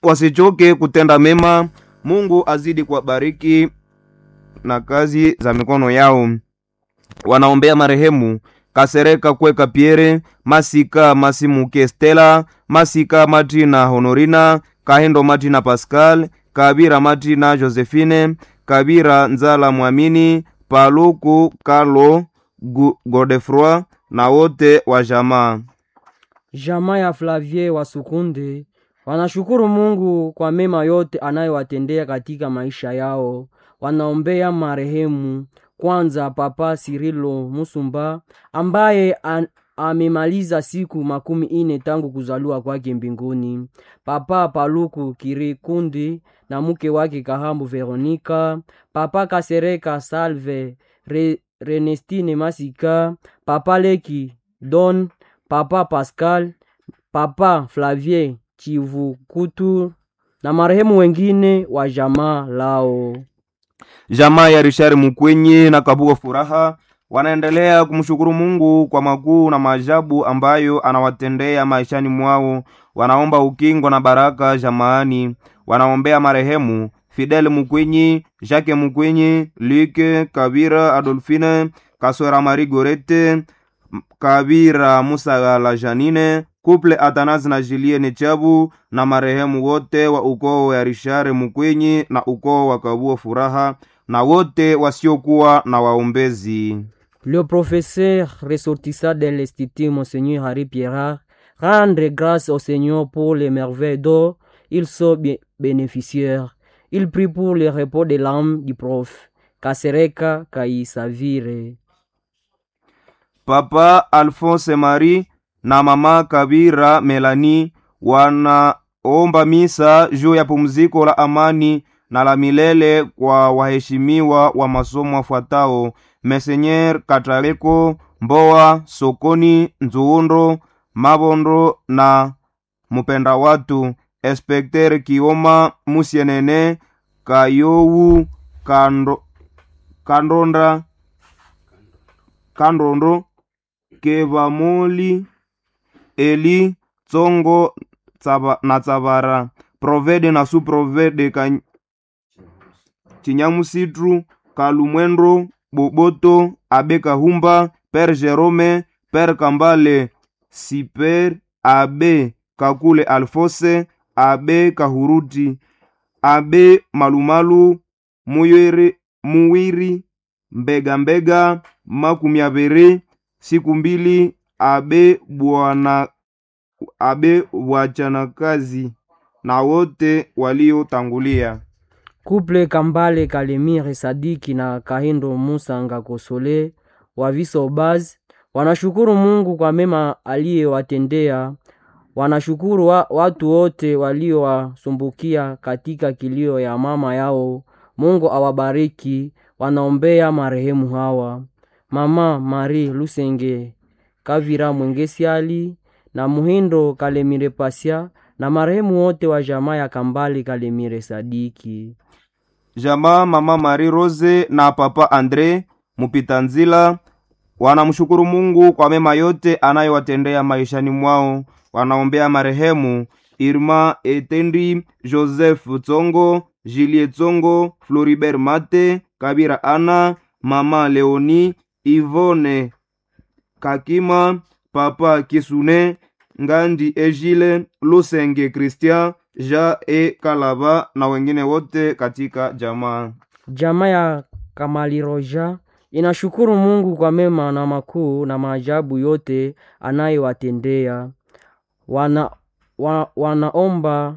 wasichoke kutenda mema. Mungu azidi kuwabariki na kazi za mikono yao. Wanaombea marehemu Kasereka Kweka Pierre, Masika Masimuke Stella, Masika Martina Honorina, Kahendo Martina Pascal, Kabira Martina Josephine, Kabira Nzala Mwamini, Paluku Carlo Gu- Godefroy na wote wa jamaa. Jamaa ya Flavie wa Sukunde wanashukuru Mungu kwa mema yote anayowatendea katika maisha yao. Wanaombea marehemu kwanza Papa Sirilo Musumba ambaye an, amemaliza siku makumi ine tangu kuzaliwa kwake mbinguni. Papa Paluku Kirikundi na mke wake Kahambu Veronika, Papa Kasereka Salve Re, Renestine Masika, Papa Leki Don Papa Pascal, Papa Flavie Chivukutu na marehemu wengine wa jamaa lao. Jamaa ya Richard Mukwenye na Kabuga Furaha wanaendelea kumshukuru Mungu kwa makuu na maajabu ambayo anawatendea maishani mwao. Wanaomba ukingo na baraka jamaani. Wanaombea marehemu Fidel Mukwenyi, Jacques Mukwenyi, Luke Kabira, Adolfine Kaswera, Marie Gorete Kabira, Musagala Janine, Couple Atanazi na Julienne Chabu na marehemu wote wa ukoo ya Richard Mukwenyi na ukoo wa Kabuo Furaha na wote wasiokuwa na waombezi. Le professeur ressortissant de l'Institut Monseigneur Harry Pierrat rendre grâce au Seigneur pour les merveilles dont ils sont bé- bénéficiaires. Il prie pour le repos de l'âme du prof Kasereka Kaisavire. Papa Alphonse Marie na mama Kabira Melani wanaomba misa juu ya pumziko la amani na la milele kwa waheshimiwa wa masomo wafuatao: Mesenyer Kataleko Mboa, Sokoni Nzuundo, Mabondo na Mupenda Watu, Inspekter Kioma Musienene Kayowu Kando, Kandonda Kandondo Kevamoli Eli Tsongo tsaba, na Tsabara Provede na Suprovede ka Chinyamusitru Kalumwendo Boboto Abe Kahumba Pere Jerome Pere Kambale Siper Abe Kakule Alfose Abe Kahuruti Abe Malumalu Muyere Muwiri Mbega Mbega makumi abiri siku mbili abe bwana abe wachanakazi na wote waliotangulia. Couple Kambale Kalemire Sadiki na Kahindo Musanga Kosole wa Visobaz wanashukuru Mungu kwa mema aliyowatendea. Wanashukuru wa, watu wote waliowasumbukia katika kilio ya mama yao. Mungu awabariki. Wanaombea marehemu hawa Mama Marie Lusenge Kavira Mwengesiali na Muhindo Kalemire Pasia na marehemu wote wa jamaa ya Kambale Kalemire Sadiki. Jamaa mama Marie Rose na papa Andre Mupita Nzila wanamshukuru Mungu kwa mema yote anayowatendea maishani mwao. Wanaombea marehemu Irma Etendi, Joseph Tsongo, Julie Tsongo, Floribert Mate, Kabira Ana, mama Leoni, Ivone Kakima, papa Kisune, Ngandi Ejile, Lusenge Christian, Ja e Kalaba na wengine wote katika jamaa. Jamaa ya Kamaliroja inashukuru Mungu kwa mema na makuu na maajabu yote anayowatendea. Wana, wa, wanaomba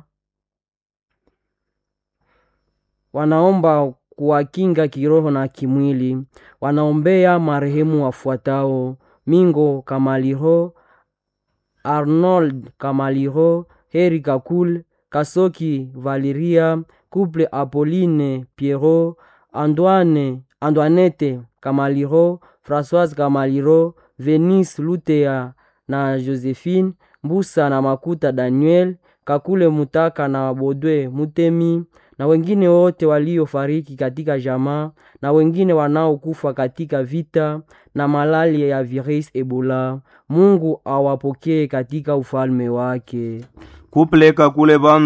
wanaomba kuwakinga kiroho na kimwili. Wanaombea marehemu wafuatao: Mingo Kamaliro, Arnold Kamaliro, Heri Kakul, Kasoki Valeria, Couple Apolline Pierrot, Antoine Antoinette Kamaliro, Françoise Kamaliro, Venice Lutea na Josephine Mbusa na Makuta Daniel, Kakule Mutaka na Bodwe Mutemi na wengine wote waliofariki katika jamaa na wengine wanaokufa katika vita na malaria ya virus Ebola. Mungu awapokee katika ufalme wake. Kupeleka kule